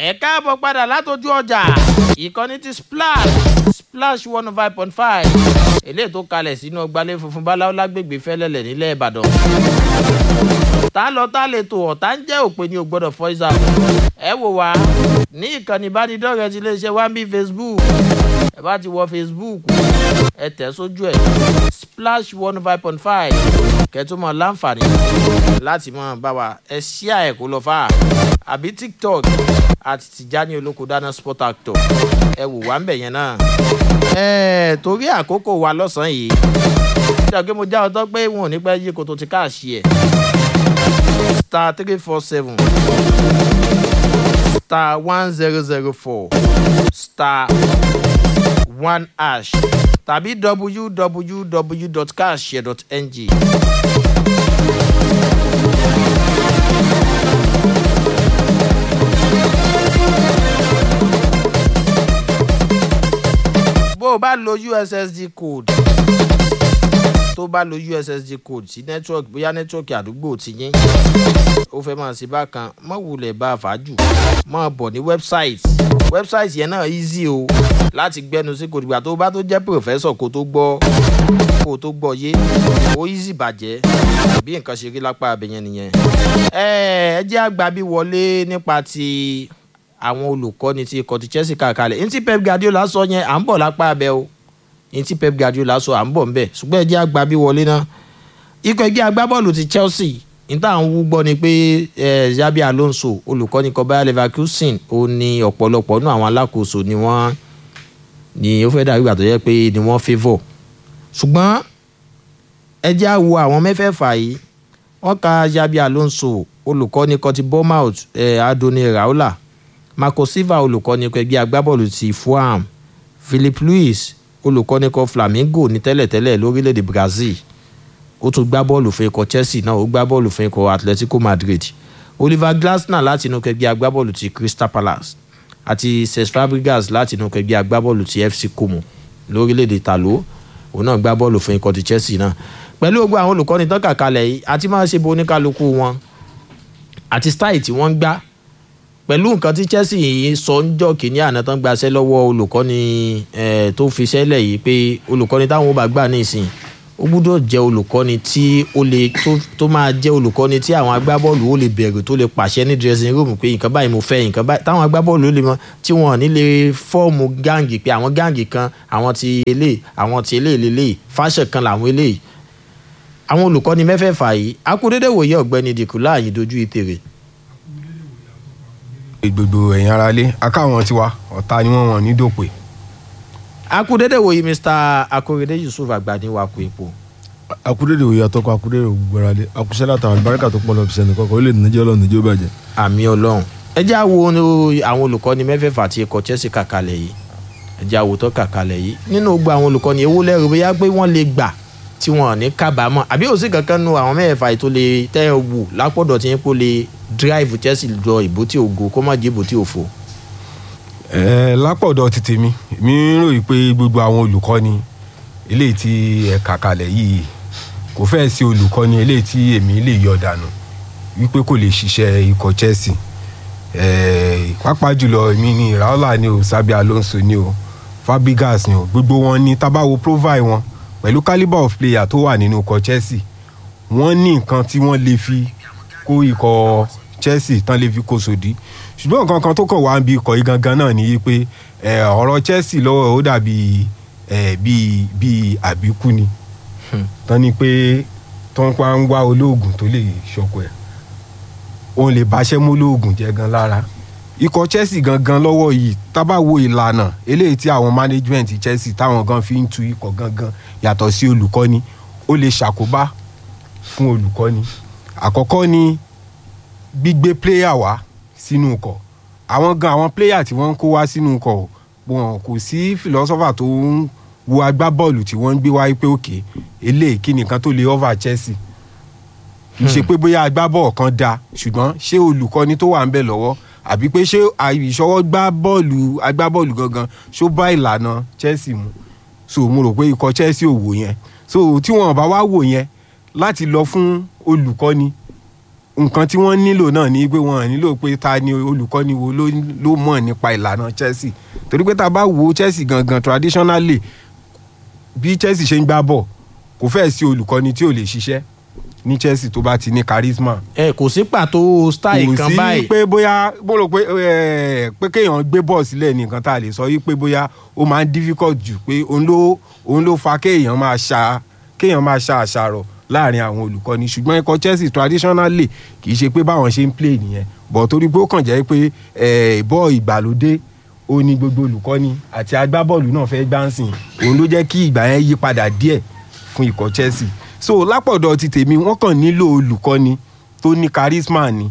ẹ káàbọ̀ padà látọjú ọjà ìkànnì ti splash splash one oh five point five eléyìí tó kalẹ̀ sínú ọgbàlẹ̀ funfun báláwo lágbègbè fẹ́lẹ́lẹ̀ nílẹ̀ ìbàdàn tá lọ tá lè tò ọ̀tá ń jẹ́ òpin ní o gbọ́dọ̀ fọ́ìsà ẹ wò wá ní ìkànnì ìbánidọ́rẹ̀ẹ́ ti iléeṣẹ́ one b facebook ẹ bá ti wọ facebook ẹ tẹ̀ sójú ẹ̀ splash one oh five point five kẹ́tùmọ̀ láǹfààní láti mọ̀ bá wa ẹ ṣíà ẹ̀ kó lọ fà á àbí tiktok àti tìjání olóko dáná sport actor ẹ wò wá ń bẹ̀ yẹn náà. ẹ torí àkókò wa lọ́sàn-án yìí ṣé ọ̀gẹ́ mo já ọtọ́ pé wọn ò ní pẹ́ yí koto ti káàṣì ẹ̀ star three four seven star one zero zero four star one hash tàbí www.cashshare.ng. bó o bá lo ussd code tó bá lo ussd code sí network bóyá network àdúgbò ti yín ó fẹ́ máa ṣe bákan mọ̀ wulẹ̀ bá a fàájù mọ̀ bọ̀ ní website website yẹn náà easy o láti gbẹnu sí kò dìgbà tó bá tó jẹ́ professor kó tó gbọ́ kó tó gbọ́ yé ó easy bàjẹ́ bí nǹkan ṣe rí lápá abẹ́yẹn nìyẹn. ẹ ẹ jẹ́ àgbà bí wọlé nípa ti àwọn olùkọ́ni ti ikọ̀ ti chelsea kàkálẹ̀ ní tí pep guardiola sọ yẹn à ń bọ̀ lápá abẹ́ o ní tí pep guardiola sọ à ń bọ̀ ń bẹ̀ ṣùgbọ́n ẹ jẹ́ àgbà bí wọlé náà ikọ̀ ẹgbẹ́ agbábọ́ọ̀lù ti chelsea níta à ń wú gbọ́ ni pé xabi alonso olùkọ́ni kan bayer leverkusen ó ní ọ̀pọ̀lọpọ̀ nínú àwọn alákòóso ni wọ́n ni ó fẹ́ dàbí ìgbà tó yẹ pé ni wọ́n favour ṣùgbọ́n ẹ jẹ́ á wo àwọn mẹ́fẹ̀ẹ̀fà yìí wọ́n ka xabi alonso olùkọ́ni kan ti bournemouth adoni raola marco silva olùkọ́ni kan ẹgbẹ́ agbábọ́ọ̀lù ti fulham philip luis olùkọ́ni kan flamengo ní tẹ́lẹ̀tẹ́lẹ̀ lórílẹ̀‐èdè brazil ó tún gbá bọ́ọ̀lù fún ikọ̀ chelsea náà ó gbá bọ́ọ̀lù fún ikọ̀ atletico madrid oliver glasner láti inú kẹgbẹ́ agbábọ́ọ̀lù ti crystal palace àti cesc fabregas láti inú kẹgbẹ́ agbábọ́ọ̀lù ti fc como lórílẹ̀‐èdè talo òun náà gbá bọ́ọ̀lù fún ikọ̀ ti chelsea náà pẹ̀lú gbogbo àwọn olùkọ́ni tán kàkalẹ̀ yìí àti máa ṣe bo oníkálukú wọn àti style tí wọ́n ń gbá pẹ̀lú nǹkan tí chelsea yìí sọ ń jọ kìíní àná tán gbaṣẹ́ lọ́wọ́ olùkọ́ni tó fi ṣẹ́lẹ̀ yìí pé olùkọ́ni táwọn ò bá gbà ní ìsìn ó gbúdọ̀ jẹ́ olùkọ́ni tí ó lè tó máa jẹ́ olùkọ́ni tí àwọn agbábọ́ọ̀lù ó lè bẹ̀rù tó lè pàṣẹ ní dressing room pé nǹkan báyìí mo fẹ́ nǹkan báyìí táwọn agbábọ́ọ̀lù ó lè mọ tí wọ́n ò ní lè fọ́ọ̀mù gáǹgì pé àwọn gáǹgì kan àwọn ti eléyìí àwọn ti eléyìí lélẹ́yìí fáṣẹ̀ kan làwọn eléyìí àwọn olùkọ́ni mẹ́fẹ̀ẹ̀fà yìí akúndédé wòye ọ̀gbẹ́ni dìkú láàyè dojú ìtèrè. gbogbo ẹ̀yin ara lé akáwọn tiwa ọ̀tá ni wọ́n wọ̀n ní dòpè. akúndédé wòye mr akorede yusuf àgbàní wakò epo. akúndédé wòye atọ́kọ akúndédé ògbóra lé akusẹ́ látàwọn àlùbáríkà tó pọ̀ lọ fisẹ̀ nìkan kan ó lè nàìjẹ́ ọlọ́run nàìjẹ́ ó bàjẹ́. àmì ọlọ́run ẹ jẹ́ àwo àwọn olùkọ́ni mẹ́fẹ̀ẹ̀fà tí ikọ̀ chelsea kàkalẹ̀ yìí ẹ jẹ́ àwo tó kàkalẹ̀ yìí nínú gbogbo àwọn olùkọ́ni ewu lẹ́rù bóyá pé wọ́n lè gbà tí wọn ní kábàámọ̀ àbí òsì kankan nu àwọn mẹ́fẹ̀ẹ̀fà yìí tó lè tẹ́ ẹ wù lápọ̀dọ̀ tí yín kó lè drive chelsea lọ ìbò tí ògo kó má jẹ́ ìbò tí òfo. ẹ lápọ̀dọ̀ ti tèmi mi ń ròyìn pé gbogbo àwọn olùkọ́ni eléyìí tí ẹ kà kalẹ̀ yìí kò fẹ́ẹ̀ sí olùkọ́ni eléyìí tí èmi lè yọ dànù wípé kò lè ṣiṣẹ́ ikọ̀ chelsea pàápàá jùlọ èmi ni raola ni o sabi alonso ni o fabregas ni o gbogbo wọn ni tabawo provide wọn pẹ̀lú calibre of player tó wà nínú ikọ̀ chelsea wọ́n ní nǹkan tí wọ́n lè fi kó ikọ̀ chelsea tán lè fi kó sòdí ṣùgbọ́n nǹkan kan tó kàn wá ń bi ikọ̀ yìí gangan náà ni pé ọ̀rọ̀ chelsea lọ́wọ́ ó dàbí bíi bíi àbíkú ni tán ni pé tó ń pa ń wá olóògùn tó lè ṣọkọ ẹ̀ òun lè báṣẹ́ mú olóògùn jẹ́ gan lára ikọ̀ chelsea gangan lọ́wọ́ yìí tábà wo ìlànà eléyìí tí àwọn management chelsea táwọn gan fi ń tu ikọ̀ gangan yàtọ̀ sí olùkọ́ni ó lè ṣàkóbá fún olùkọ́ni àkọ́kọ́ ni gbígbé player wá sínú ikọ̀ àwọn gan àwọn player tí wọ́n ń kó wá sínú ikọ̀ wọn kò sí philosopher tó ń wo agbábọ́ọ̀lù tí wọ́n ń gbé wáyé pé òkè eléyìí kí nìkan tó lè over chelsea kì í ṣe pé bóyá agbábọ́ọ̀ kan da ṣùgbọ́n ṣé olùkọ́ni tó wà ń bẹ̀ lọ́wọ́ àbí pé ṣé ìṣọwọ́ gbá bọ́ọ̀lù agbábọ́ọ̀lù gangan ṣó bá ìlànà chelsea mu so mo rò pé ikọ̀ chelsea ò wò yẹn so tí wọn bá wá wò yẹn láti lọ fún olùkọ́ni nǹkan tí wọ́n nílò náà ni pé wọ́n nílò pé ta ni olùkọ́ni wo ló ló mọ̀ nípa ìlànà Chelsea torí pé tá a bá wo Chelsea gangan traditionally bí Chelsea ṣe ń gbá bọ̀ kò fẹ́ẹ̀ sí olùkọ́ni tí ò lè ṣiṣẹ́ ní Chelsea tó bá ti ní charisma ẹ kò sí pàtó style kò kan sí báyìí pé bóyá mo rò pé ẹ, pé kéèyàn gbé bọ́ọ̀ sílẹ̀ ní nǹkan tá a lè sọ yí pé bóyá ó máa ń difficult jù pé òun ló òun ló fa kéèyàn máa ṣa kéèyàn máa ṣa àṣàrọ̀ láàrin àwọn olùkọ́ni ṣùgbọ́n ikọ̀ Chelsea traditionally kì í ṣe pé báwọn ṣe ń play nìyẹn bọ̀ torí pé ó kàn jẹ́ pé ẹ, bọ́ọ̀ ìgbàlódé ó ní gbogbo olùkọ́ni àti agbábọ́ọ̀lù náà fẹ́ gbáǹsìn òun ló jẹ́ kí ìgbà yẹn yí padà díẹ̀ fún ikọ̀ Chelsea so lápọ̀dọ̀ ti tèmi wọ́n kàn nílò olùkọ́ni tó ní charisma ni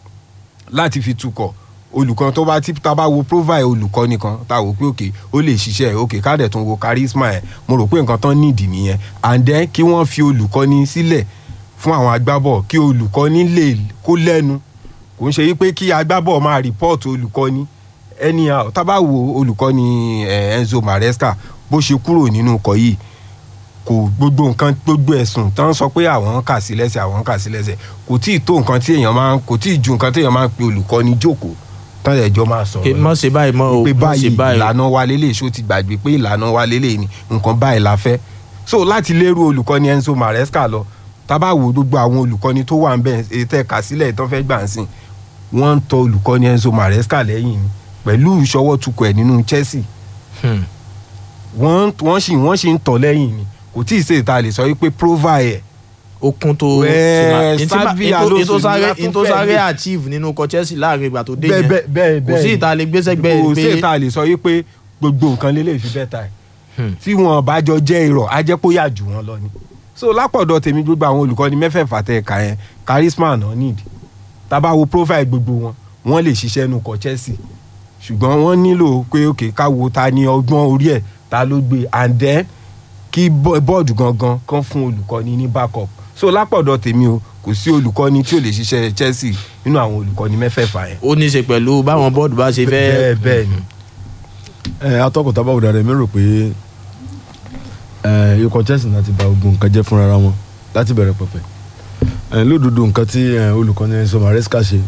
láti fi tukọ̀ olùkọ́ tó bá tí tá a bá wo profile olùkọ́ni kan tá a wò pé òkè ó lè ṣiṣẹ́ òkè ká dẹ̀ tún wo charisma ẹ̀ mo rò pé nǹkan tán nídìí nìyẹn and then kí wọ́n fi olùkọ́ni sílẹ̀ fún àwọn agbábọ̀ kí olùkọ́ni lè kó lẹ́nu kò ń ṣe yí pé kí agbábọ̀ máa report olùkọ́ni anyhow tá a bá wo olùkọ́ni eh, Enzo Maresca bó ṣe kúrò nínú ikọ̀ yìí kò gbogbo nǹkan gbogbo ẹ̀sùn tán sọ pé àwọn ń kà sí lẹ́sẹ̀ àwọn ń kà sí lẹ́sẹ̀ kò tí ì tó nǹkan tí èèyàn máa ń kò tí ì ju nǹkan tí èèyàn máa ń pe olùkọ́ni jókòó tán ẹ̀jọ́ máa Kí- sọ̀rọ̀ mọ̀ ṣe báyìí mọ́ o pé mọ̀ ṣe báyìí báyìí ìlànà wa lélẹ̀ ṣó ti gbàgbé pé ìlànà wa lélẹ̀ ni nǹkan báyìí la fẹ́ so láti lérú olùkọ́ni Enzo Maresca lọ tábà wo gbogbo àwọn olùkọ́ni tó wà ń bẹ̀ ètò ẹ̀ka sílẹ̀ tó fẹ́ gbà ń sìn wọ́n ń tọ olùkọ́ni Enzo Maresca lẹ́yìn ni pẹ̀lú ìṣọwọ́ tukọ̀ ẹ̀ nínú Chelsea Hmm. wọ́n wọ́n sì wọ́n sì ń tọ̀ lẹ́yìn ni kò tí ì ṣe ìta lè sọ wípé profile ẹ̀ okun tó Wẹ́ẹ́, ti ma- Xavi ètò- Alonso ètò sáré ni a tún ètò fẹ́ sáré gbé. achieve nínú ikọ̀ Chelsea láàrin ìgbà tó dé bẹ́ẹ̀ yẹn bẹ́ẹ̀ bẹ́ẹ̀ kò sí ìta lè gbéṣẹ́ gbẹ́ kò sí pé ìta lè sọ wípé gbogbo nǹkan lélẹ̀ fi bẹ́ẹ̀ ta ẹ̀ Hmm. tí wọn bá jọ jẹ́ irọ́ á jẹ́ kó yà jù wọn lọ ni so lápọ̀dọ̀ tèmi gbogbo àwọn olùkọ́ni mẹ́fẹ̀ẹ̀fà tẹ̀ ẹ̀ka yẹn charisma náà need tábà wo profile gbogbo wọn wọ́n lè ṣiṣẹ́ nu kọ Chelsea ṣùgbọ́n wọ́n nílò pé òkè káwo ta ni ọgbọ́n orí ẹ̀ ta ló gbé and then kí bọ́- bọ́ọ̀dù gangan kan fún olùkọ́ni ní backup so lápọ̀dọ̀ tèmi o kò sí olùkọ́ni tí ò lè ṣiṣẹ́ Chelsea nínú àwọn olùkọ́ni mẹ́fẹ̀ẹ̀fà yẹn ó ní í ṣe pẹ̀lú báwọn bọ́ọ̀dù bá ṣe fẹ́ bẹ́ẹ̀ bẹ́ẹ̀ ni ẹ atọ́kùn tábà wò dáadáa mi rò pé ẹ ikọ̀ Chelsea náà ti ba ogun nǹkan jẹ́ fúnra wọn láti bẹ̀rẹ̀ pẹ̀pẹ̀ ẹ lódodo nǹkan tí ẹ, olùkọ́ni Enzo Maresca ṣe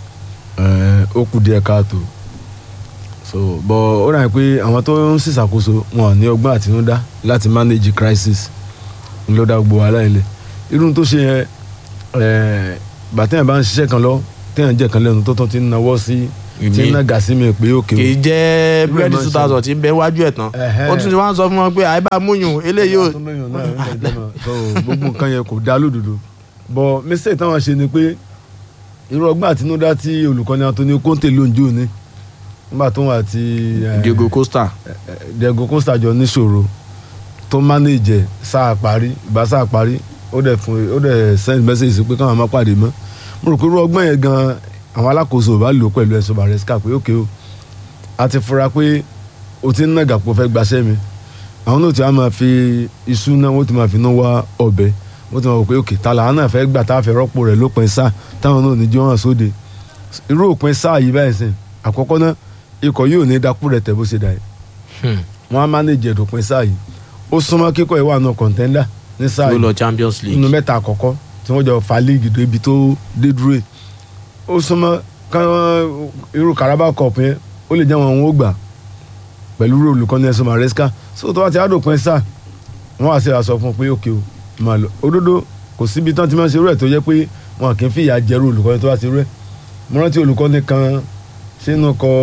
ẹ ó kù díẹ̀ káàtó so bọ̀ ó rà pé àwọn tó ń ṣìṣàkóso wọn ò ní ọgbọ́n àtinúdá láti manage crisis ń ló dá gbogbo wàhálà ilẹ̀ irú tó ṣe yẹn ẹ bàtẹ́yìn bá ń ṣiṣẹ́ kan lọ téèyàn jẹ́ kan lẹ́nu tó tán ti ń nawọ́ sí tí ń nàgà sí mi pé òkè kì í jẹ́ Irú ẹ̀ búrẹ́dì máa ń two thousand tí ń bẹ wájú ẹ̀ tán Ẹ̀hẹ́. ó tún ti wá ń sọ fún wọn pé àìbá múyùn eléyìí ò tó mẹ́yìn náà ń tẹ̀lé náà. So, gbogbo nǹkan yẹn kò dá lódodo bọ̀ mistake táwọn ṣe ni pé irú ọgbọ́n àtinúdá tí olùkọ́ni Antonio Conte ló ń jó ni nígbà tó wà tí eh, Diego Costa eh, Diego Costa jọ níṣòro tó manage ẹ̀ sáà parí ìgbà sáà parí ó dẹ̀ fún ó dẹ̀ send message sí pé káwọn má pàdé mọ́ mo rò pé irú ọgbọ́n yẹn gan àwọn alákòóso ò bá lò pẹ̀lú Enzo Maresca pé ókè o a ti fura pé o ti ń nàgà pọ̀ fẹ́ gbaṣẹ́ mi àwọn náà ti wá máa fi iṣu náà wọ́n ti máa fi náà wá ọbẹ̀ wọ́n ti máa wò pé òkè ta làwọn náà fẹ́ gbà tá a fẹ́ rọ́pò rẹ̀ lópin sáà táwọn náà ní jọ́ hàn sóde irú òpin sáà yìí báyìí sìn àkọ́kọ́ náà ikọ̀ yóò ní dákú rẹ̀ tẹ̀ bó ṣe dà yìí Hmm. wọ́n á mánéjì ẹ̀dùnpin sáà yìí ó súnmọ́ kíkọ́ ìwà náà kọ̀ǹtẹ́ndà ní sáà ló yìí lọ Champions nínú League mẹ́ta àkọ́kọ́ tí wọ́n jọ fa líìgì tó ibi tó dé dúró yìí ó súnmọ́ káwọn irú Carabao Cup yẹn ó lè jẹ́ wọn òun ó gbà pẹ̀lú irú olùkọ́ni Enzo Maresca so tó bá ti àdópin sáà wọ́n wá sí àṣọ fún un pé òkè o máa lọ òdodo kò síbi tán ti máa ń ṣe irú ẹ̀ tó jẹ́ pé wọn kì í fìyà jẹrú olùkọ́ni tó bá ti rú ẹ̀ mo rántí olùkọ́ni kan sínú kọ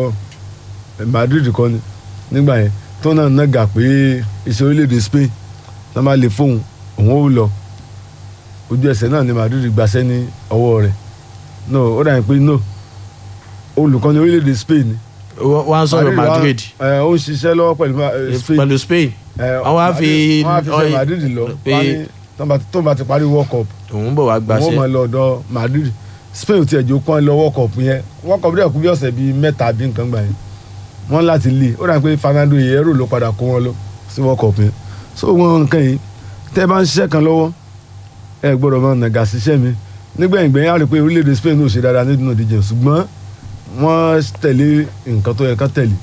Madrid kọ́ni nígbà yẹn tó náà nàgà pé iṣẹ́ orílẹ̀-èdè Spain tá máa lè fóun òun ó lọ ojú ẹsẹ̀ náà ni Madrid gbaṣẹ́ ní ọwọ́ rẹ̀ no ó dà ní pé no olùkọ́ni orílẹ̀-èdè Spain ni wọ́n á sọ̀rọ̀ wá- Madrid ẹ, ó ń ṣiṣẹ́ lọ́wọ́ pẹ̀lú ma- eh, Spain pẹ̀lú Spain ẹ, wọ́n wá fi- wọ́n wá fi ṣe ọyìn- Madrid lọ pé- wọ́n á ní tó bá ti- tó bá ti parí World Cup òun bọ̀ wá wọ́n gbàṣẹ́ máa lọ ọ̀dọ̀ Madrid Spain ò tiẹ̀ jó kán lọ World Cup yẹn World Cup dẹ̀ kú bí ọ̀sẹ̀ bíi mẹ́ta bí nǹkan gbà yẹn wọ́n láti lé ó dà pé Fernando Hierro ló padà kó wọn lọ sí World Cup yẹn so wọn nǹkan yìí tẹ́ ẹ bá ń ṣiṣẹ́ kan lọ́wọ́ ẹ gbọ́dọ̀ máa nàgà síṣẹ́ mi nígbẹ̀yìn gbẹ̀yìn á rí i pé orílẹ̀-èdè Spain ò ṣe dáadáa nínú ìdíje ṣùgbọ́n wọ́n tẹ̀lé nǹkan tó yẹ ká tẹ̀lé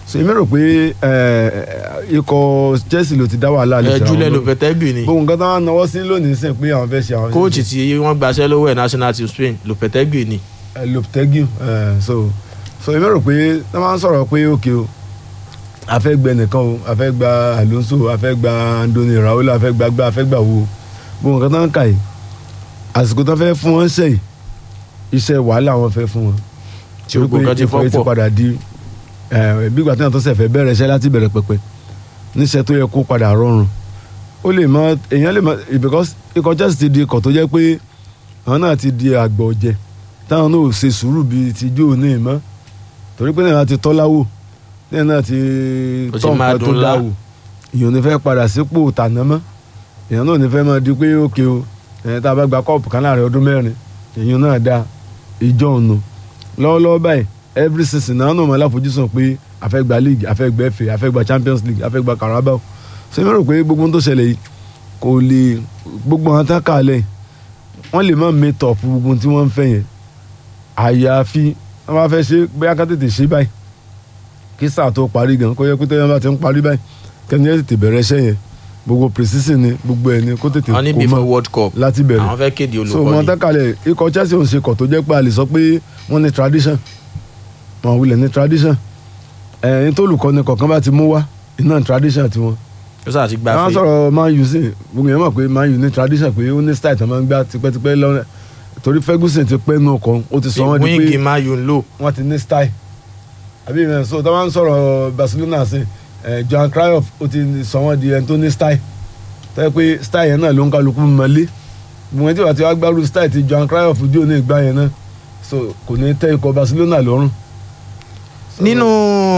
so èmi rò pé eh, ikọ̀ Chelsea ló ti dá wàhálà lè ẹ Julian Lopetegui ni gbogbo nǹkan tó wà náwó sí lónìí sìn pé àwọn fẹ́ ṣe àwọn kóòtù tí wọ́n gbaṣẹ́ lọ́wọ́ ẹ̀ national team Spain Lopetegui ni Eh, Lopetegui eh, so so èmi rò pé wọ́n máa ń sọ̀rọ̀ pé òkè o a fẹ́ gbẹ nìkan o a fẹ́ gba Alonso a fẹ́ gba Andoni Raola a fẹ́ gba gbá a fẹ́ gbà wo gbogbo nǹkan tó ń kà yìí àsìkò tó fẹ́ fún wọn ṣe yìí iṣẹ́ wàhálà wọn fẹ́ fún wọn tí gbogbo kan ti ikọ̀ yìí fọ́ pọ̀ padà di eh, bí ìgbà tí wọn tó ṣẹ̀fẹ̀ bẹ̀rẹ̀ iṣẹ́ láti bẹ̀rẹ̀ pẹ̀pẹ̀ níṣẹ́ tó yẹ kó padà rọrùn ó lè mọ èèyàn lè mọ because ikọ̀ Chelsea ti di ikọ̀ tó jẹ́ pé àwọn náà ti di àgbà ọ̀jẹ̀ táwọn náà ò ṣe sùúrù bíi ti jó ní ìmọ̀ torí pé náà ti tọ́láwò náà náà ti Ó ti tọ́ máa nǹkan tó dùn lá. dáwò èèyàn ò ní fẹ́ padà sípò tàná mọ́ èèyàn náà ò ní fẹ́ máa di pé òkè o ẹ̀ tá a bá gba kọ́ọ̀pù kan láàrin ọdún mẹ́rin èèyàn náà dá ìjọ ọ̀nà lọ́wọ́lọ́wọ́ báyìí every season náà náà máa láfojúsùn pé a fẹ́ gba league a fẹ́ gba FA a fẹ́ gba Champions League a fẹ́ gba Carabao ṣé mi rò pé gbogbo ohun tó ṣẹlẹ̀ yìí kò lè gbogbo àwọn tá a kà lẹ̀ wọ́n lè má meet up gbogbo ohun tí wọ́n ń fẹ́ yẹn àyàfi wọ́n bá fẹ́ ṣe bóyá ká tètè ṣe báyìí kí sáà tó parí gan kó yẹ kó tẹ́yẹ́ bá ti ń parí báyìí kẹ́ni ẹ̀ tètè bẹ̀rẹ̀ iṣẹ́ yẹn gbogbo precision ni gbogbo ẹ̀ ni kó tètè wọ́n ní kó before mọ́ World Cup láti bẹ̀rẹ̀ àwọn fẹ́ kéde so wọn olùkọ́ni tẹ́kàlẹ̀ ikọ̀ Chelsea ò ń ṣe kọ̀ tó jẹ́ pé a lè sọ pé wọ́n ní tradition wọn wulẹ̀ ní tradition ẹ̀ẹ́n tó olùkọ́ni kọ̀ọ̀kan bá ti mú wá iná tradition tiwọn. ó sáà ti àwọn gbafẹ́ sọ̀rọ̀ Man U sí gbogbo yẹn mọ̀ pé Man U ní tradition pé ó ní style tó máa ń gbá tipẹ́tipẹ́ lọ́rẹ́ torí Ferguson ti pẹ́ nù ọkọ̀ ó ti sọ wọ́n di wíńgì pé máa yùn lò wọ́n ti ní style àbí ìrìn so tó máa ń sọ̀rọ̀ Barcelona sí ẹ̀ Johan Cruyff ó ti sọ wọ́n di ẹni tó ní style tó yẹ pé style yẹn náà ló ń kálukú mọ́lé gbogbo ẹni tí wàá ti wá gbárù style ti Johan Cruyff dí òní ìgbà yẹn náà so kò ní tẹ́ ikọ̀ Barcelona lọ́rùn. So, nínú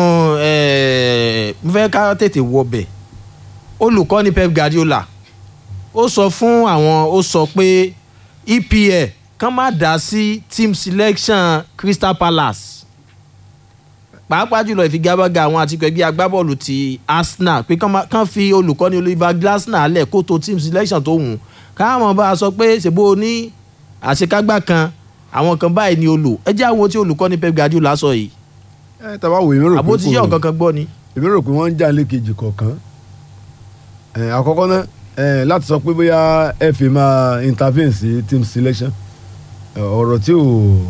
ẹ̀, mo fẹ́ ká tètè wọbẹ̀ olùkọ́ni Pep Guardiola ó sọ fún àwọn ó sọ pé EPL kàn má dá sí team selection Crystal Palace pàápàá jùlọ ìfigagbága àwọn àti ẹgbẹ́ agbábọ́ọ̀lù ti Arsenal pé kàn má- kàn fi olùkọ́ni Oliver Glasner lẹ̀ kó tó team selection tó wù ú káwọn bá a sọ pé ṣèbó ní àṣekágbá kan àwọn kan báyìí ni olù ẹ jẹ́ àwọn tí olùkọ́ni Pep Guardiola sọ yìí ẹ tàbá wò èmi rò pé àbó ti yẹ kò- ọ̀kan kan gbọ́ ni. èmi rò pé wọ́n ń jà lékejì kọ̀ọ̀kan ẹ̀, àkọ́kọ́ náà ẹ̀, láti sọ pé bóyá FA máa intervene sí team selection ẹ̀, ọ̀rọ̀ tí ò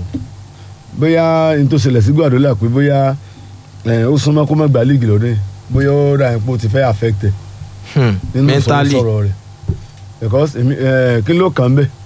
bóyá n tó ṣẹlẹ̀ sí Guardiola pé bóyá ẹ̀, ó súnmọ́ kó má gba league lọ́dún yìí bóyá ó ra ipò ti fẹ́ affect ẹ̀ Hmm, nínú mentally sọ̀rọ̀ rẹ̀ because èmi ẹ̀, kí ló kàn bẹ́ẹ̀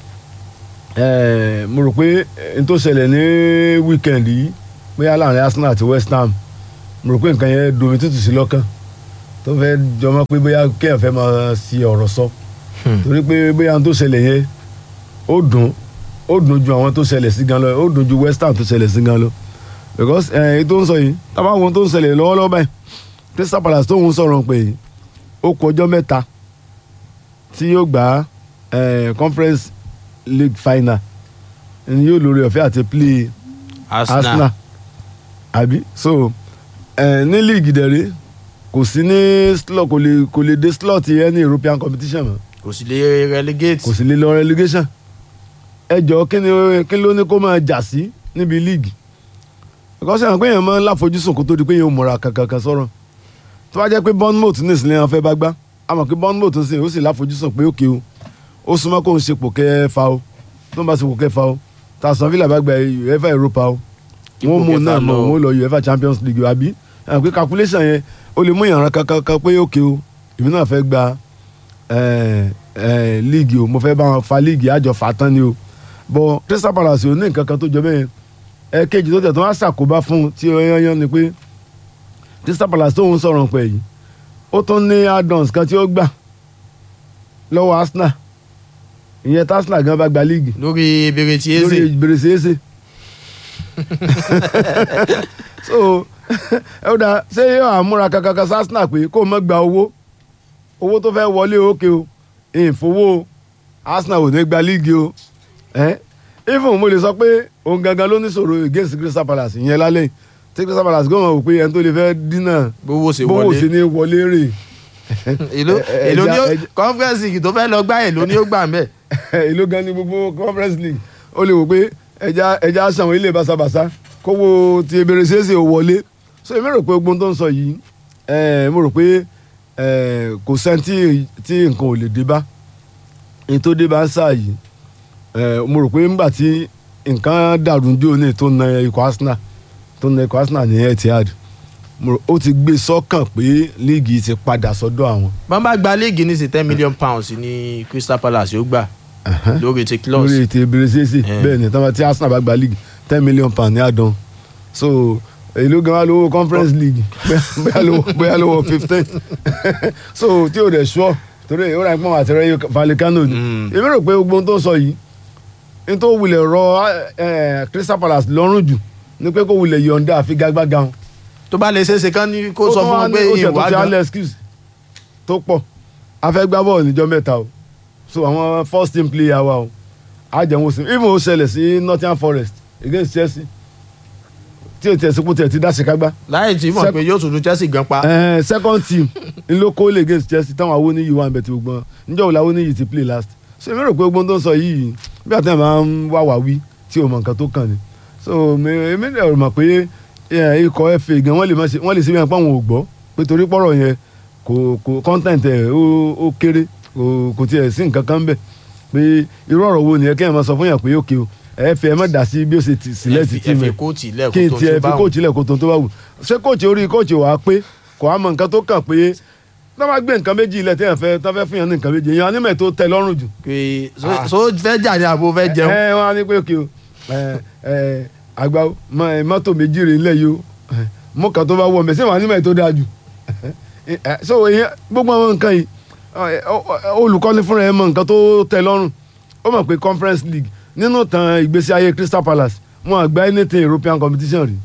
ẹ̀, mo rò pé n tó ṣẹlẹ̀ ní weekend yìí bóyá láàrin Arsenal àti West Ham mo rò pé nǹkan yẹn domi tútù sí lọ́kàn tó fẹ́ jọmọ́ pé bóyá kéèyàn fẹ́ máa si ọ̀rọ̀ sọ Hmm. torí pé bóyá ohun tó ṣẹlẹ̀ yẹn ó dùn ó dùn ju àwọn tó ṣẹlẹ̀ sí gan lọ ó dùn ju West Ham tó ṣẹlẹ̀ sí gan lọ because ẹ̀ èyí tó ń sọ yìí tábà wo ohun tó ń ṣẹlẹ̀ lọ́wọ́lọ́wọ́ báyìí Crystal Palace tó ń sọ̀rọ̀ pé yìí ó kù ọjọ́ mẹ́ta tí yóò gbá ẹ̀ Conference League final ni yóò lórí ọ̀fẹ́ àti play Arsenal, Arsenal àbí so ẹ ní league dẹ̀rẹ́ kò sí ní slot kò lè kò lè dé slot yẹn ní European competition mọ́ kò sì lè relegate kò sì lè lọ relegation ẹ jọ kí ni kí ló ní kó máa jà sí níbi league because àwọn péyàn máa ń láfojúsùn kó tó di pé yẹn ò múra kankan sọ̀rọ̀ tó bá jẹ́ pé Bournemouth ní ìsìlẹ̀ yẹn fẹ́ bá gbá a mọ̀ pé Bournemouth ń sìn ó sì láfojúsùn pé òkè o ó súnmọ́ kó ń ṣe pò kẹfà o tó ń bá ṣe pò kẹfà o tàṣán Villa bá gba UEFA Europa o Ipò wọ́n mú kẹfà náà mọ̀ lọ. wọ́n lọ UEFA Champions League o àbí àwọn pé calculation yẹn ó lè mú ìyànrán kankan kan pé òkè o èmi náà fẹ́ gba eh, eh, league o mo fẹ́ bá wọn fa league àjọ fà tán ni o bọ́ Crystal Palace ò ní nǹkan kan tó jọ bẹ́ẹ̀ ẹ kejì tó tẹ̀ tó wá ṣàkóbá fún un tí ó yányán ni pé Crystal Palace tó ń sọ̀rọ̀ pẹ̀ yìí ó tún ní add-ons kan tí ó gbà lọ́wọ́ Arsenal ìyẹn tí Arsenal gan bá gba league lórí ebèrè tí lórí eze ìbèrèsè èsè so ẹ ó dáa ṣé yóò àmúra kankan sí Arsenal pé kó o mọ̀ gba owó owó tó fẹ́ wọlé òkè o ìfowó Arsenal ò ní gba líìgì o ẹ even mo lè sọ pé òun gangan ló ní sọ̀rọ̀ against Crystal Palace ìyẹn lálẹ́ tí Crystal Palace gbọ́n wò pé ẹni tó lè fẹ́ dínà bówó ṣe bówó sí wọlé ní wọlé rè èló ẹ- ẹ- èló ni ó ẹja- ẹja- conference league tó fẹ́ lọ gbá èló ni ó gbà mẹ́ ìlú gan ni gbogbo conference league ó lè wò pé ẹja ẹja aṣàwọn ilé basabasa kówó ti ebèrè ṣeéṣe ò wọlé so èmi rò pé gbogbo ohun tó ń sọ yìí eh, mo rò pé eh, kò sẹ́ni tí tí nǹkan ò lè dé bá ní tó dé bá ń sáà yìí eh, mo rò pé nígbà tí nǹkan dàrú ní òní tó na ikọ̀ Arsenal tó na ikọ̀ Arsenal ní Etihad mo rò ó ti gbé sọ́kàn pé líìgì ti padà sọ́dọ̀ àwọn. bọ́n bá gba léègì ní sí ten million pounds ní Crystal Palace yóò gbà lórí ti clause lórí ètò ìbèrèsèsè Eh. bẹ́ẹ̀ ni tí- tí Arsenal bá gba league ten million pound ní àdán so èló gan wa lówó conference league bóyá- bóyá lówó bóyá lówó fifteen so tí o dẹ̀ sọ torí ó ra ìpọ́n àti rẹ̀ Vallecano ni Mm. èmi rò pé gbogbo ohun tó ń sọ yìí n tó wulẹ̀ rọ eh, Crystal Palace lọ́rùn jù ni pé kó wulẹ̀ yọ̀ǹda àfigagbága wọn tó bá lè ṣeéṣe kán ní kó sọ fún wọn pé ó ṣe tó ìwà ti gan alẹ́ excuse tó pọ̀ a fẹ́ gbá bọ́ọ̀lù níjọ́ mẹ́ta o so àwọn first team player wa o a jẹun sí even ó ṣẹlẹ̀ sí Nottingham Forest against Chelsea tí o tiẹ̀ sípò tiẹ̀ ti dá ṣèkágbá láì tí mọ̀ Sec- pé yóò tún lu Chelsea gan pa Eh, second team ń ló kó lè against Chelsea táwọn awóníyì wà ń bẹ̀ tí gbogbo wọn níjọ́ wo la awóníyì ti play last so èmi rò pé gbogbo ohun tó ń sọ yìí bí àtẹ̀ máa ń wá wá wí tí o mọ̀ nǹkan tó kàn ní so mi- èmi rẹ̀ mọ̀ pé eh, ikọ̀ FA gan wọ́n lè má ṣe wọ́n lè ṣe bí wọn pé àwọn ò gbọ́ pé torí pọ̀rọ̀ yẹn kò kò content ẹ̀ ó ó kéré kò kò tiẹ̀ sí nǹkan kan bẹ̀ pé irú ọ̀rọ̀ wo nìyẹn kéèyàn máa sọ fún yàn pé òkè o ẹ fi ẹ má dà sí bí ó ṣe ti sílẹ̀ ti tí ẹ mi fi kóòtù ilẹ̀ kí n kó tó tiẹ̀ tó fi bá wọn. kóòtù ilẹ̀ kó tó tó bá wù ṣé kóòtù orí kóòtù wàá pé kò á mọ nǹkan tó kàn pé tó bá gbé nǹkan méjì ilẹ̀ téèyàn fẹ́ tó fẹ́ fún yàn ní nǹkan méjì èèyàn anímọ̀ tó tẹ́ lọ́rùn jù. pé so- Ah. so fẹ́ jà ní àbò fẹ́ jẹun ẹ wọn á ní pé òkè o ẹ ẹ àgbà o, mọ- ẹ, mọ́tò méjì rè ńlẹ̀ yìí o ẹ, mú kan tó bá wọ̀ mẹ́ sẹ́wọ̀n anímọ̀ tó dáa jù. Ẹ, ẹ, so èèyàn gbogbo àwọn nǹkan yìí ẹ, ọ- ọ- olùkọ́ni fúnra ẹ mọ nǹkan tó tẹ́ lọ́rùn ó mọ̀ pé Conference League nínú tan ìgbésí ayé Crystal Palace wọn àgbá anything European competition rí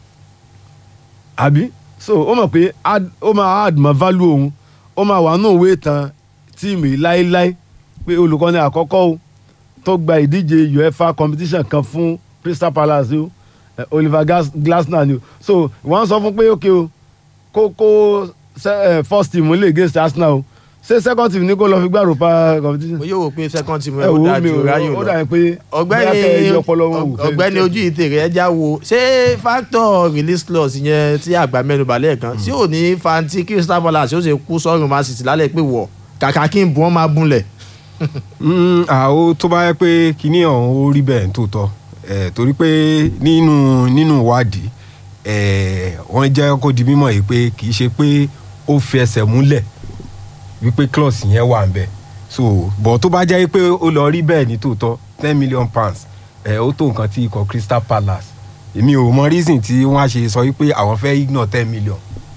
àbí so ó mọ̀ pé add- ó máa add mọ́ value òun ó máa wà nù òwe tán tíìmù yìí láéláé pé olùkọ́ni àkọ́kọ́ o tó gba ìdíje UEFA competition kan fún Crystal Palace o eh, Oliver Gas- Glasner ni o so wọ́n sọ fún pé ok o kó kó se- eh, first team lè against Arsenal o ṣé second team ní kó lọ fi gbá Europa competition mo yóò wò pé second team ẹ ẹ ó wo dáa mi ju ò ráyò ó lọ dà pé ọ̀gbẹ́ni bóyá kẹ́ ẹ yí ọpọlọ wọn wò. ọ̀gbẹ́ni ojú ìtèrè ẹja wo ṣé factor release clause yẹn tí àgbà mẹ́nu balẹ̀ kan tí ò ní fanti Crystal Palace ó ṣe kú sọ́run Man City lálẹ́ pé wọ̀ kàkà kí n bù wọ́n máa búnlẹ̀ Mm, àó tó bá yẹ pé kinní ọ̀hún ó rí bẹ́ẹ̀ tó tọ́ ẹ̀ torí pé nínú nínú ìwádìí ẹ̀ wọ́n jẹ́ kó di mímọ̀ yìí pé kì í ṣe pé ó fi ẹsẹ̀ múlẹ̀ wípé clause yẹn wà ń bẹ̀ so bọ̀ tó bá jẹ́ pé ó lọ rí bẹ́ẹ̀ ní tòótọ́ ten million pounds ẹ̀ ó tó nǹkan tí ikọ̀ Crystal Palace èmi ò mọ reason tí wọ́n á ṣe sọ wípé àwọn fẹ́ ignore ten million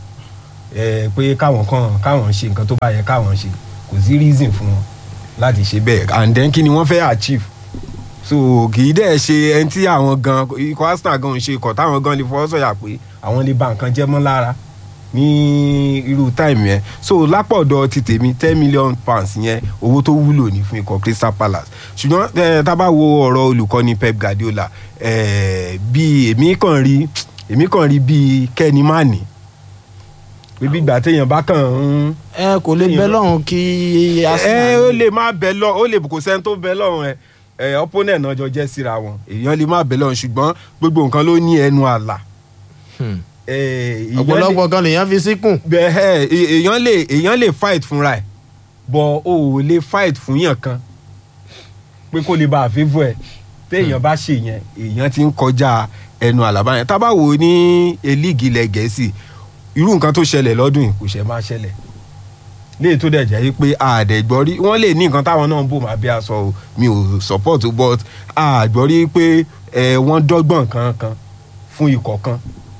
ẹ̀ pé káwọn kan káwọn ṣe nǹkan tó bá yẹ káwọn ṣe kò sí reason fún wọn láti ṣe bẹ́ẹ̀ and then kí ni wọ́n fẹ́ achieve so kì í dẹ̀ ṣe ẹni tí àwọn gan ikọ̀ Arsenal gan ń ṣe ikọ̀ táwọn gan lè fọwọ́ sọ̀yà pé àwọn lè ba nǹkan jẹ́ mọ́ lára ní irú táìmù yẹn so lápọ̀dọ̀ ti tèmi ten million pounds yẹn owó tó wúlò ní fún ikọ̀ Crystal Palace ṣùgbọ́n eh, tá a bá wo ọ̀rọ̀ olùkọ́ni Pep Guardiola eh, bí èmi kàn rí èmi kàn rí bíi kẹ́ni má ní pé bí ìgbà téèyàn bá kàn ń ẹ kò lè bẹ́ lọ́hùn kí ẹ Arsenal ó lè má bẹ lọ ó lè kò sẹ́ni tó bẹ lọ́rùn ẹ ẹ opponent náà jọ jẹ́ síra wọn èèyàn lè má bẹ lọ́rùn ṣùgbọ́n gbogbo nǹkan ló ní ẹnu àlà. Hmm. ẹ, èèyàn lè- ọ̀pọ̀lọpọ̀ gan lèèyàn fi síkùn bẹ́ẹ̀ ẹ, èèyàn lè èèyàn lè fight fúnra ẹ̀ bọ̀ o ò lè fight fún yàn kan pé kó lè ba àfẹ́fọ́ ẹ̀ téèyàn bá ṣe yẹn èèyàn ti ń kọjá ẹnu àlàbá yẹn tá a bá wò ó ní elíìgì ilẹ̀ gẹ̀ẹ́sì irú nǹkan tó ṣẹlẹ̀ lọ́dún yìí kò ṣe máa ṣẹlẹ̀ léyìí tó dẹ̀ jẹ́ pé àdẹ̀gbọ́ rí wọ́n lè ní nǹkan táwọn náà ń bò máa bí aṣọ o mi ò support o, but àgbọ́ rí pé ẹ, wọ́n dọ́gbọ̀n kankan fún ikọ̀ kan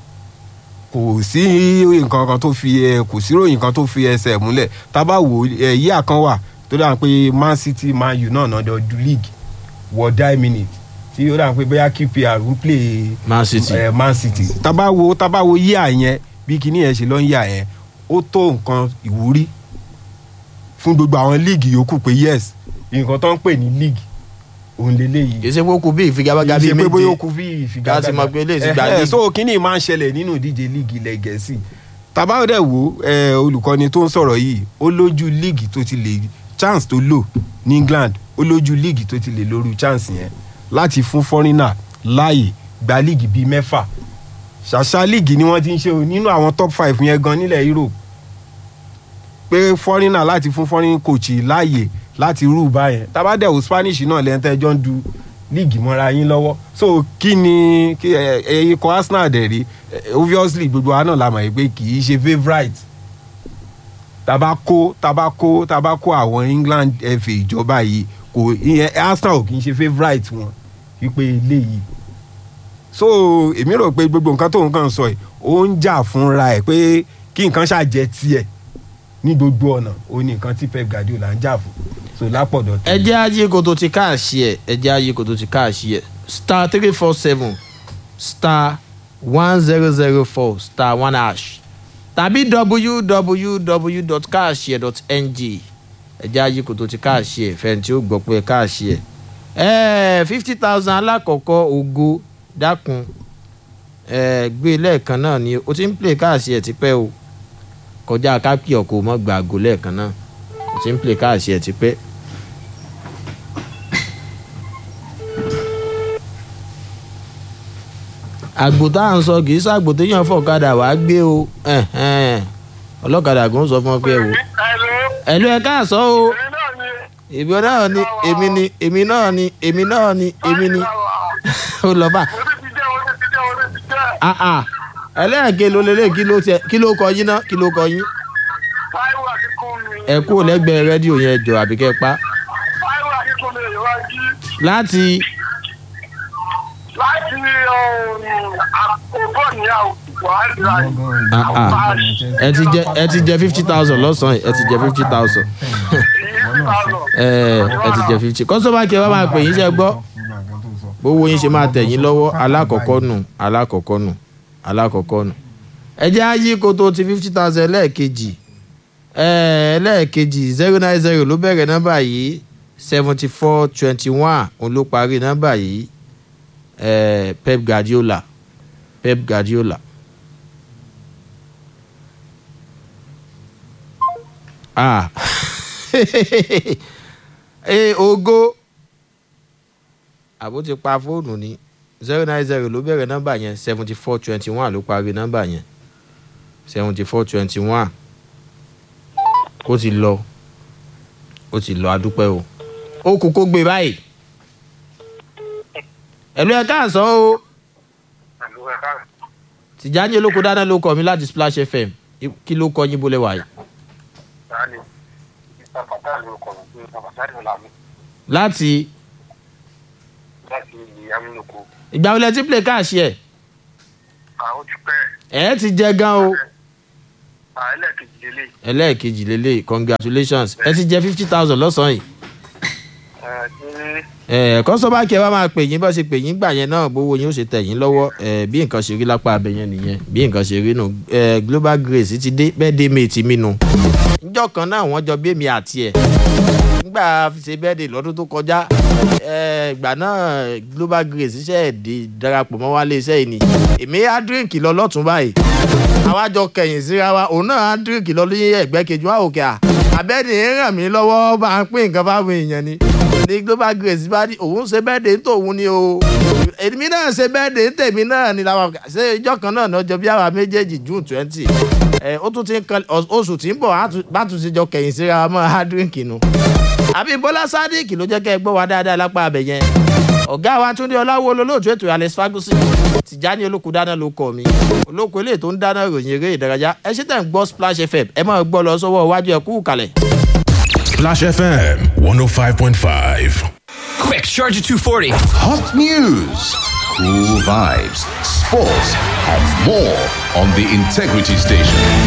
kò sí nǹkan kan tó fi ẹ kò sí ròyìn kan tó fi ẹsẹ̀ múlẹ̀ tábà wò ẹ yíyà kan wà tó dà pé Man City Man U náà náà jọ du league wọ die minute tí ó dà pé bóyá QPR ń play Man City ẹ Man City tábà wo tábà wo yíyà yẹn bí kinní yẹn ṣe lọ ń yà yẹn ó tó nǹkan ìwúrí fún gbogbo àwọn líìgì yòókù pé yes nǹkan tó ń pè ní league òun lélẹ́yìí kì í ṣe pé ó kú bí ìfigagbága kì bíi í ṣe pé bóyá ó méje kú bí ìfigagbága Láti mọ̀ pé eléyìí ti gba Ẹhẹ́, league. so kínní máa ń ṣẹlẹ̀ nínú ìdíje líìgì ilẹ̀ gẹ̀ẹ́sì tàbá dẹ̀ wò ẹ, olùkọ́ni tó ń sọ̀rọ̀ yìí ó lójú líìgì tó ti lè chance tó lò ní England ó lójú líìgì tó ti lè lóru chance yẹn láti fún fọ́rínà láàyè gba líìgì bíi mẹ́fà ṣàṣà league ni wọ́n ti ń ṣe o nínú àwọn top five yẹn gan nílẹ̀ Europe pé foreigner láti fún foreign coach láàyè láti rú báyẹn tabadẹ́wò Spanish náà lẹ́ńtẹ́jọ́ ń du league mọ́ra yín lọ́wọ́ so kí ni kí ẹ ẹ ikọ̀ Arsenal dẹ̀ rí eh, obviously gbogbo wa náà la mọ̀ pé kì í ṣe favourite tabako tabako tabako àwọn England FA ìjọba yìí kò ìyẹn Arsenal ò kì í ṣe favourite wọn wípé eléyìí so èmi rò pé gbogbo nǹkan tóun kàn sọ yìí ó ń jà fúnra ẹ̀ pé kí nǹkan ṣàjẹ́ tiẹ̀ ní gbogbo ọ̀nà ó ní nǹkan tí Pep Guardiola ń jà fún so lápọ̀dọ̀ ẹ jẹ́ ayé koto ti káàṣì ẹ̀ ẹ jẹ́ ayé koto ti káàṣì ẹ̀ star three four seven star one zero zero four star one hash tàbí www.kaashare.ng ẹ jẹ́ ayé koto ti káàṣì ẹ̀ fẹ́ni tí ó gbọ́ pé káàṣì ẹ̀ ẹ̀ fifty thousand alákọ̀ọ́kọ́ ògo dákun ẹ̀ gbé lẹ́ẹ̀kan náà ni o ti ń play káàṣì ẹ̀ tipẹ́ o kọjá kápẹ́ ọkọ̀ mọ́ gbàgò lẹ́ẹ̀kan náà o ti ń play káàṣì ẹ̀ tipẹ́. àgbò tá à ń sọ kì í ṣàgbò téèyàn fọ̀kadà wàá gbé o ẹ̀hẹ́n. ọlọ́kadà kò ń sọ fún ọ pé ẹ wò ẹ̀lú ẹ̀ káàsọ́ o èmi náà ni èmi ni èmi náà ni èmi náà ni èmi ni ó lọ bá ah ah ẹlẹ́ẹ̀kẹ́ ló lélẹ̀ kí ló tiẹ̀ kí ló kọ yín ná kí ló kọ yín ẹ kúrò lẹ́gbẹ̀ẹ́ rédíò yẹn jọ àbí kẹ́ pa láti láti àkókò ní àwùjọ ah ah ẹ ti jẹ ẹ ti jẹ fifty thousand lọ́sàn-án ẹ ti jẹ fifty thousand ẹ ẹ ti jẹ fifty kọ́sọ́mà kí ẹ bá máa pè yín ṣe gbọ́ bówó yín ṣe máa tẹ̀ yín lọ́wọ́ alákọ̀ọ́kọ́ nù alákọ̀ọ́kọ́ nù alákọ̀ọ́kọ́ nù ẹ jẹ́ ayé koto ti fifty thousand lẹ́ẹ̀kejì lẹ́ẹ̀kejì zero nine zero ló bẹ̀rẹ̀ nọ́mbà yìí seventy four twenty one òun ló parí nọ́mbà yìí eh, Pep Guardiola Pep Guardiola. ah ee ogo àbó ti pa fóònù ni zero nine zero ló bẹ̀rẹ̀ nọ́mbà yẹn seventy four twenty one ló parí nọ́mbà yẹn seventy four twenty one ó ti lọ ó ti lọ adúpẹ́ o ó kú kó gbé báyìí ẹ̀lú ẹ̀ káàsán o tìjáni olóko dáná ló kọ mi láti Splash FM kí ló kọ yín bólẹ̀ wáyé láti ìgbà wo lẹ ti play káàṣì ẹ̀ ẹ̀ ti jẹ gan o ẹlẹ́ẹ̀kejì lélẹ̀ congratulations ẹ ti jẹ fifty thousand lọ́sàn-án yìí ẹ kọ́sọ́bà kí ẹ bá máa pè yín bá ṣe pè yín gbà yẹn náà gbowó yín ó ṣe tẹ̀ yín lọ́wọ́ ẹ bí nǹkan ṣe rí lápá abẹ yẹn nìyẹn bí nǹkan ṣe rí nù ẹ global grace ti dé bẹ́ẹ̀ dé mate mi nù. níjọ́ kan náà wọ́n jọ bí èmi àti ẹ̀ nígbà ṣe bẹ́ẹ̀ dé lọ́dún tó kọjá ẹ ìgbà náà global grace ṣe é di darapọ̀ mọ́ wálé iṣẹ́ yìí ni èmi á díríǹkì lọ lọ́tún báyìí àwa jọ kẹ̀yìn síra wa òun náà á díríǹkì lọ ní ẹ̀gbẹ́ kejì wa òkè à àbẹ́ni ràn mí lọ́wọ́ bá ń pín nǹkan fáwọn èèyàn ni ní global grace bá ní òun ṣe bẹ́ẹ̀ dé tòun ni o èmi náà ṣe bẹ́ẹ̀ dé tèmi náà ni làwọn ṣe ìjọ kan náà lọ́jọ́ bí àwa méjèèjì june twenty ẹ ó tún ti ń kan oṣù tí ń bọ̀ bá tún ti jọ kẹ̀yìn síra wa mọ́ hardrink nu àbí bọ́lá sádìkì ló jẹ́ kẹ́ ẹ gbọ́ wa dáadáa lápá abẹ yẹn ọ̀gá wa túndé ọláwó olólóòtú ètò alex ferguson tìjáni olóko dáná ló kọ mi olóko eléyìí tó ń dáná ròyìn eré ìdárayá ẹ ṣe tẹ̀ ń gbọ́ splash fm ẹ máa gbọ́ lọ sọ́wọ́ iwájú ẹ kú kalẹ̀. Splash FM 105.5. Quick, Charger 240. Hot news, cool vibes, sports, and more on the Integrity Station.